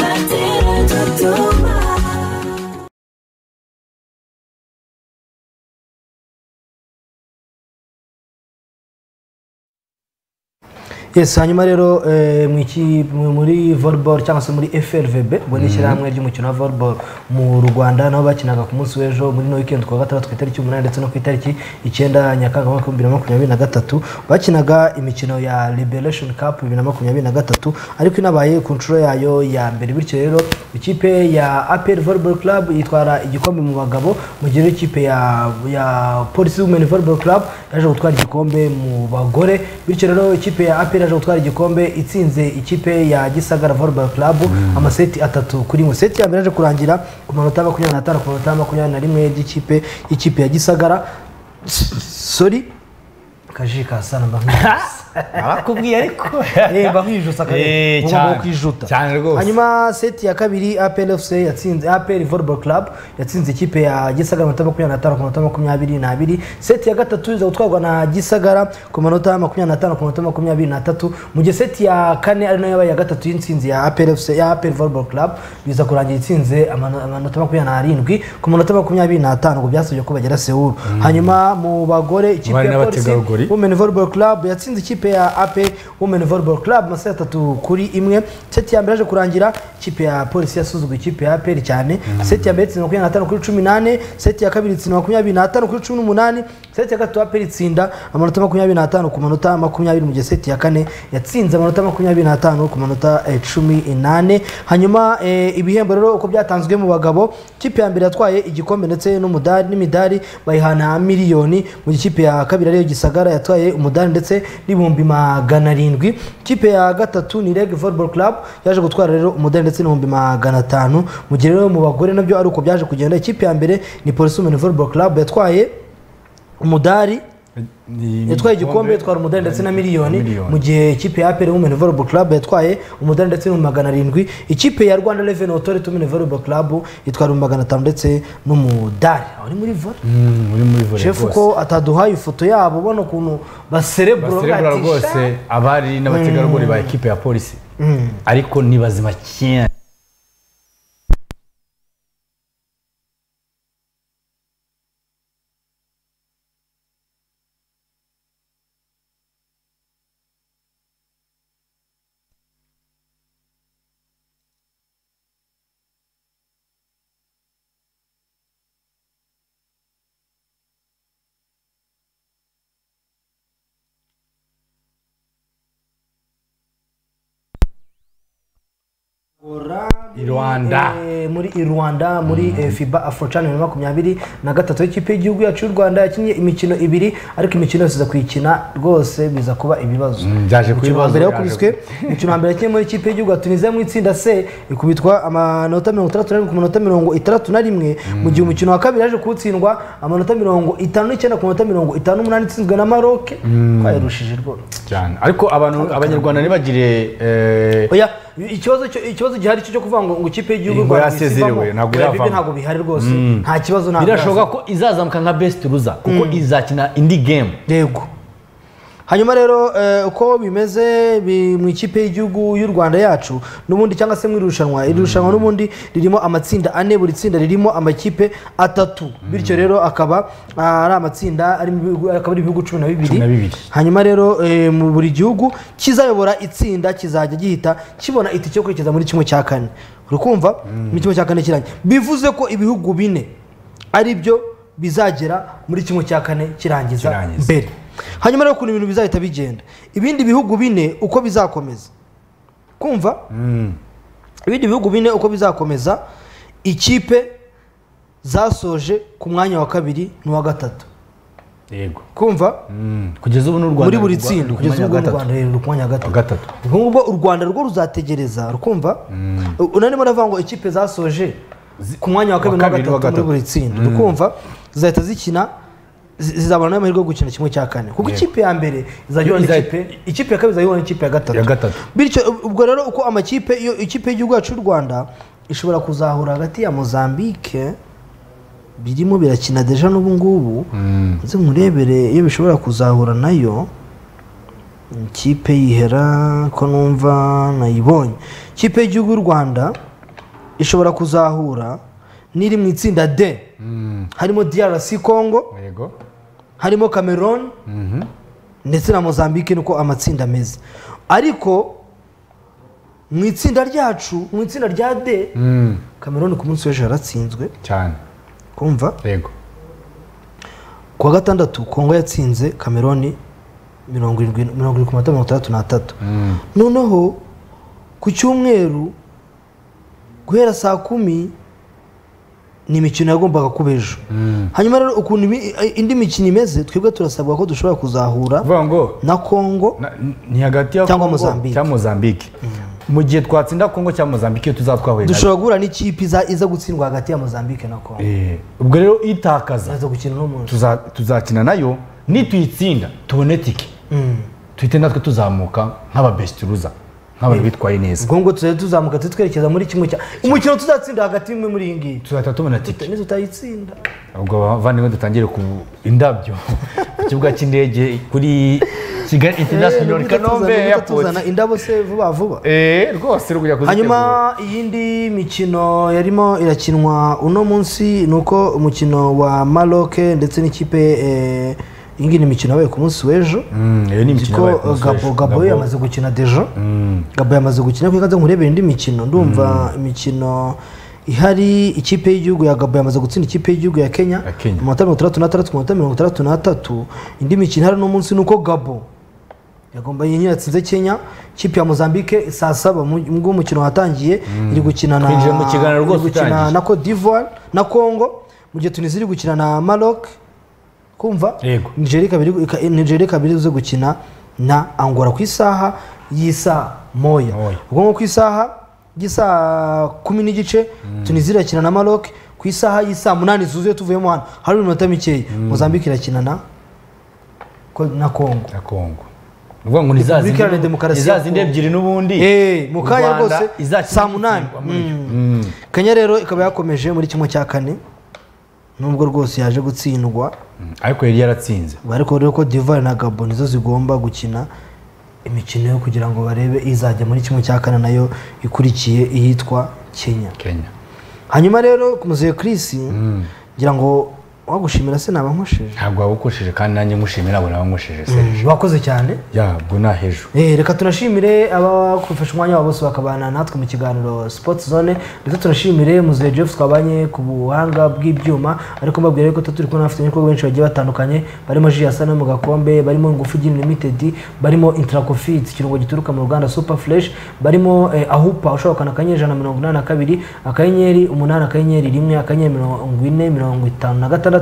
yes hanyuma rero eh, mu iki- mu- muri volleyball cyangwa se muri flvb ubwo ni Mhm. ishyirahamwe ry'umukino wa volleyball mu rwanda naho bakinaga ku munsi w'ejo muri no weekend ku wa gatandatu ku itariki umunani ndetse no ku itariki icyenda nyakanga umwaka w'ibihumbi bibiri na makumyabiri na gatatu bakinaga imikino ya liberation cup bibiri na makumyabiri na gatatu ariko inabaye ku nshuro yayo ya mbere bityo rero ikipe ya apr volleyball club itwara igikombe mu bagabo mu gihe ikipe ya ya polisi women volleyball club yaje gutwara igikombe mu bagore bityo rero ikipe ya apr yaje gutwara igikombe itsinze ikipe ya gisagara volleyball club amaseti atatu kuri mu seti ya mbere yaje kurangira ku manota makumyabiri n'atanu ku manota makumyabiri na rimwe y'ikipe y'ikipe ya gisagara sori kaji kasana mba barakubwiye ariko mba nkijutse Eh, akarere cyane. ubu kwijuta Cyane rwose. hanyuma seti ya kabiri apr fc yatsinze apr volleyball club yatsinze ikipe ya gisagara amanota makumyabiri n'atanu ku manota makumyabiri n'abiri seti ya gatatu iza gutwarwa na gisagara ku manota makumyabiri n'atanu ku manota makumyabiri n'atatu mu gihe seti ya kane ari nayo yabaye iya gatatu y'intsinzi ya apr fc ya apr volleyball club biza kurangira itsinze amano- amanota makumyabiri n'arindwi ku manota makumyabiri n'atanu ngo byasabye ko bagera sewuru hanyuma mu bagore ikipe Bari ya n'abategarugori. polisi women volleyball club yatsinze ikipe ya ap women volleyball club amaseti atatu kuri imwe seti ya mbere yaje kurangira ikipe ya polisi yasuzugwa ikipe ya apr cyane seti ya mbere itsinda makumyabiri n'atanu kuri cumi n'ane seti ya kabiri itsinda makumyabiri n'atanu kuri cumi n'umunani seti ya gatatu apr itsinda amanota makumyabiri n'atanu ku manota makumyabiri mu gihe seti ya kane yatsinze amanota makumyabiri n'atanu ku manota eh, cumi n'ane hanyuma eh, ibihembo rero uko byatanzwe mu bagabo ikipe ya mbere yatwaye igikombe ndetse n'umudari n'imidari bayihana miliyoni mu gihe ikipe ya kabiri ariyo gisagara yatwaye umudari ndetse n'ibihumbi magana arindwi ikipe ya gatatu ni reg volleyball club yaje gutwara rero umudari ndetse n'ibihumbi magana atanu mu gihe rero mu bagore nabyo ari uko byaje kugenda ikipe ya mbere ni polisi women volleyball club yatwaye umudari yatwaye igikombe yatwara umudari ndetse na miliyoni mu gihe ikipe ya apr women volleyball club yatwaye umudari ndetse n'ibihumbi magana arindwi ikipe ya rwanda revenue authority women volleyball club itwara ibihumbi magana atanu ndetse n'umudari aho ni muri volley Mm, uri muri volley shefu rwose. ko ataduhaye ifoto yabo ubona ukuntu baserebura baserebura rwose abari n'abategarugori ba ekipe ya polisi Mm. ariko ni bazima cyane gora i rwanda Eh, muri i rwanda muri eh, fiba afro chan bibiri na makumyabiri na gatatu y'ikipe y'igihugu yacu y'u rwanda yakinnye imikino ibiri ariko imikino yose iza kuyikina rwose biza kuba ibibazo Mm, byaje kuba Umukino wa ibibazo, mbere byaje wakubiswe umukino wa mbere yakinnye muri ikipe y'igihugu ya tunisiya mu itsinda c ikubitwa amanota mirongo itandatu na rimwe ku manota mirongo itandatu na rimwe mu gihe umukino wa kabiri yaje kuwutsindwa amanota mirongo itanu n'icyenda ku manota mirongo itanu n'umunani itsinzwe na maroke Mm. twayarushije rwose cyane ariko abantu abanyarwanda ntibagire eh, oya ikibazo cyo- ikibazo gihari cyo kuvuga ngo ngo ikipe y'igihugu Ngo y'u Rwanda yasezerewe, isivamo, ntabwo oya, bibyo iravamo. ntabwo bihari rwose Mm. nta kibazo ntabwo birashoboka iraza. ko izazamuka nka best ruza kuko izakina indi game yego hanyuma rero eh, uko bimeze bi- mu ikipe y'igihugu y'u rwanda yacu n'ubundi cyangwa se mu irushanwa iri rushanwa n'ubundi ririmo amatsinda ane buri tsinda ririmo amakipe atatu bityo rero akaba ah, ari amatsinda arimo ibihugu- akaba ari ibihugu cumi na Cumi bibiri na bibiri. hanyuma rero eh, mu buri gihugu kizayobora itsinda kizajya gihita kibona itike yo kwerekeza muri kimwe cya kane uri kumva muri kimwe cya kane kirangiye bivuze ko ibihugu bine ari byo bizagera muri kimwe cya kane kirangiza mbere hanyuma rero ukuntu ibintu bizahita bigenda ibindi bihugu bine uko bizakomeza kumva ibindi bihugu bine uko bizakomeza ikipe zasoje ku mwanya wa kabiri n'uwa gatatu yego kumva kugeza ubu n'u rwanda muri buri rwa- tsinda ruri ku kugeza ubu mwanya wa n'u gatatu. rwanda rero ruri ku mwanya wa gatatu gatatu ubwo ngubwo u rwanda rwo ruzategereza rukumva unarimo uravuga ngo ikipe zasoje ku mwanya wa kabiri wa kabiri n'uwa n'uwa gatatu muri buri gatatu. tsinda Mm. rukumva zizahita zikina zi- zizabona n'amahirwe yo gukina kimwe cya kane kuko Yego. ikipe ya mbere izajya Iza- n'ikipe ikipe ya kabiri izajya ihura n'ikipe ya gatatu bityo ub- ubwo rero uko amakipe iyo ikipe y'igihugu yacu y'u rwanda ishobora kuzahura hagati ya mozambique birimo birakina deja n'ubu ngubu nze nkurebere iyo bishobora kuzahura nayo ikipe yihera ko numva nayibonye ikipe y'igihugu y'u rwanda ishobora kuzahura n'iri mu itsinda d harimo drc congo yego harimo cameroon ndetse na mozambique niko amatsinda ameze ariko mu itsinda ryacu mu itsinda rya d Mm. cameroon ku munsi w'ejo yaratsinzwe cyane kumva yego ku wa gatandatu kongo yatsinze cameroon mirongo irindwi mirongo irindwi ku manota mirongo itandatu n'atatu Mm. noneho ku cyumweru guhera saa kumi ni imikino yagombaga kuba ejo hanyuma rero ukuntu ibi- indi mikino imeze twebwe turasabwa ko dushobora kuzahura na kongo ni hagati ya Cyangwa Congo Mozambique. cyangwa mozambique mu gihe twatsinda kongo cyangwa mozambique iyo tuzatwahuye nayo. dushobora guhura n'ikipe iza iza gutsindwa hagati ya mozambique na kongo Eh, ubwo rero itakaza gukina n'umunsi tuza- tuzakina nayo nituyitsinda tubone tike Mm. tuhite natwe tuzamuka nk'ababesituruza nk'abantu bitwaye neza ubwo ngo tuzajya tuzamuka twerekeza muri kimwe cya umukino tuzatsinda hagati y'imwe muri iyi ngiyi tuzahita tubona tike nitutayitsinda ubwo bavandimwe dutangire ku indabyo ku kibuga cy'indege kuri kigali international Eh, kanombe tuzana- airport tuzana indabo se vuba vuba Eh, rwose rwo kujya kuzitegura hanyuma iyindi mikino yarimo irakinwa uno munsi ni uko umukino wa maroc ndetse n'ikipe eh, iyi ngiyi ni imikino yabaye ku munsi w'ejo Mm, iyo ni imikino yabaye ku munsi gabo w'ejo. gabo Gabo. yamaze gukina dejo Mm. gabo yamaze gukina kuko nza nkurebera indi mikino ndumva imikino ihari ikipe y'igihugu ya gabo yamaze gutsinda ikipe y'igihugu ya kenya amanota mirongo itandatu n'atandatu ku manota mirongo itandatu n'atatu indi mikino ihari uno munsi ni uko gabo yagomba yenye yatsinze kenya ikipe ya mozambique saa saba ubwo umukino watangiye iri gukina na Twinjiye mu kiganiro rwose iri gukina utangiye. na cote d'ivoire na congo mu gihe tunisi iri gukina na maroc kumva Yego. nigeria ikaba iri- ika- nigeria ikaba irizo gukina na angola ku isaha y'isaa moya ubwo nko ku isaha y'isaa kumi n'igice tunisi irakina na maroc ku isaha y'isaa munani zuzuye tuvuyemo hano hari iminota mikeya mozambique irakina na ko- na congo na congo uvuga ngo ni za Repubulika zindi- Iharanira Demokarasi ni za ya zindi Congo. ebyiri n'ubundi Eh, mu kanya U Rwanda rwose izakina saa munani Mm. kenya rero ikaba yakomeje muri kimwe cya kane nubwo rwose yaje gutsindwa ariko yari yaratsinze ariko rero ko divari na gabo nizo zigomba gukina imikino yo kugira ngo barebe izajya muri kimwe cya kane nayo ikurikiye iyitwa kenya kenya hanyuma rero ku muzehe kirisi ngira ngo wagushimira se naba nkoshije ntabwo wabukoresheje kandi nanjye ngushimira abo nabo nkoshije serije wakoze cyane ya ubwo ni ahejo Eh, reka tunashimire abafashe umwanya wabo bose bakabana natwe mu kiganiro sports zone ndetse tunashimire muzehe jeff twabanye ku buhanga bw'ibyuma ariko mbabwira yuko turi kubona bafite ibikorwa benshi bagiye batandukanye barimo jiasa no mu gakombe barimo ingufu gin limited barimo intracofit ikirungo gituruka mu ruganda super fresh barimo eh, ahupa ushobora gukanda akanyenyeri ijana na mirongo inani na kabiri akanyenyeri umunani akanyenyeri rimwe akanyenyeri mirongo ine mirongo itanu na gatandatu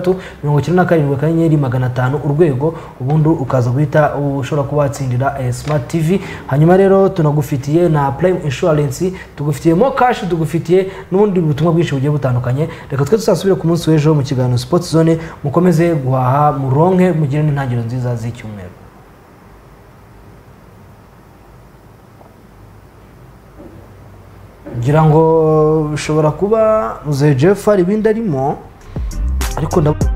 mirongo icyenda na karindwi akanyenyeri magana atanu urwego ubundi ukaza guhita ushobora kuba watsindira eh, smart tv hanyuma rero tunagufitiye na prime insurance tugufitiye mo cash tugufitiye n'ubundi butumwa bwinshi bugiye butandukanye reka twe tuzasubire ku munsi w'ejo mu kiganiro sports zone mukomeze guhaha muronke mugire n'intangiriro nziza z'icyumweru ngira ngo bishobora kuba muzehe jeff hari ibindi arimo ariko ndabona